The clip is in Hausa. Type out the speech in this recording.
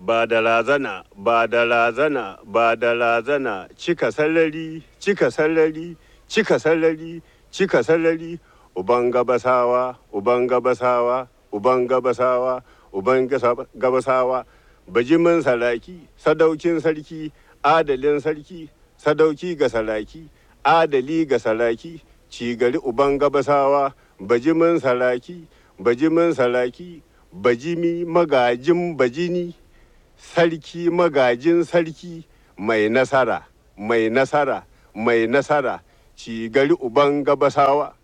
ba da razana ba da razana ba da razana cika sallari cika sallari cika sallari cika sallari uban gabasawa uban gabasawa uban gabasawa uban gasa- gabasawa bajimin saraki sadaukin sarki adalin sarki sadauki ga saraki adali ga saraki cigari uban gabasawa bajimin saraki bajimin saraki bajimi magajin bajini sarki magajin sarki mai nasara mai nasara mai nasara cigari uban gabasawa